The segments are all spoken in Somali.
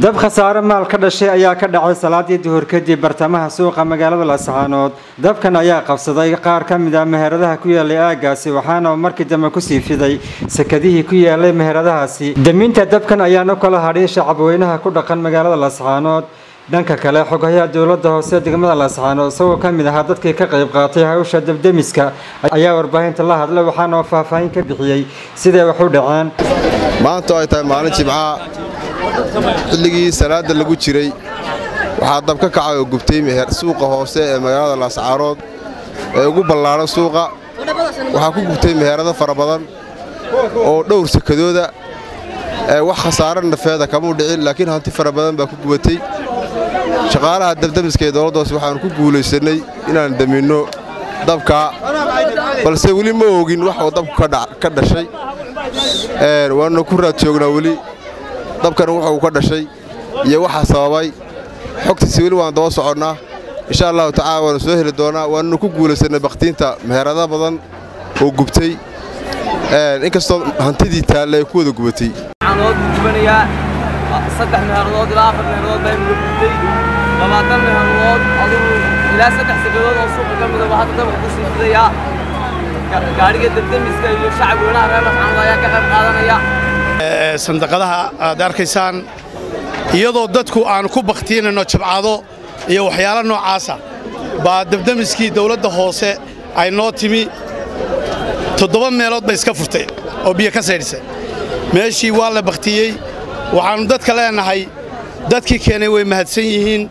dab khasaare maal ka dhashay ayaa ka dhacay salaadii duhur kadib bartamaha suuqa magaalada laascaanood dabkan ayaa qabsaday qaar ka mid ah meheradaha ku yaalay aagaasi waxaana markii dambe kusii fiday sakadihii ku yaalay meheradahaasi daminta dabkan ayaana kala hadhin shacabweynaha ku dhaqan magaalada laascaanood dhanka kale xogayaha dowlada hoose degmada laascaanood isagoo ka mid ahaa dadkii ka qayb qaatay hawsha dabdemiska ayaa warbaahinta la hadlay waxaana faahfaahin ka bixiyey siday wax u dhaceen maanta ay tahay maalin jimcaha xilligii salaada lagu jiray waxaa dab ka kacay oo gubtay suuqa hoose ee magaalada laascaarood ee ugu ballaadhan suuqa waxaa ku gubtay meherado fara badan oo dhowr sakadooda wax khasaare nafeeda kamuu dhicin laakiin hanti fara badan baa ku gubatay shaqaalaha dabdamiska ee dowladda hoose waxaannu ku guulaysannay inaan daminno dabka balse weli ma ogin wax oo dabku ka dhashay waannu ku raad joognaa weli dabkana wuxuu ka dhashay iyo waxaa sababay xogtiisa weli waan daba soconnaa insha allahu tacala waannu soo heli doonaa waannu ku guulaysannay bakhtiinta meherada badan oo gubtay inkastoo hantidii taalle ay ku wada gubatay saddex meherdood ilaa afar meherdood baa imuga gubtay labaatan meherdood adigu ilaa saddex sakadood oo suuqa ka mida waxaa dabka ku sii fidayaa gaadhiga dabdemiska iyo shacab weynaha reer lascaanood ayaa ka qayb qaadanaya sandaqadaha aad arkaysaan iyadoo dadku aan ku bakhtiinayno jabcado iyo waxyaalo noocaasa baa dabdemiskii dawladda hoose ay noo timi toddoba meelood bay iska furtay oo biyo ka saydhisay meeshii waa la bakhtiyey waxaannu dadka leenahay dadkii keenay way mahadsan yihiin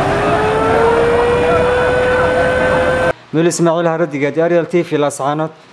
nuul ismaaciil haradiga ariel t v laascaanood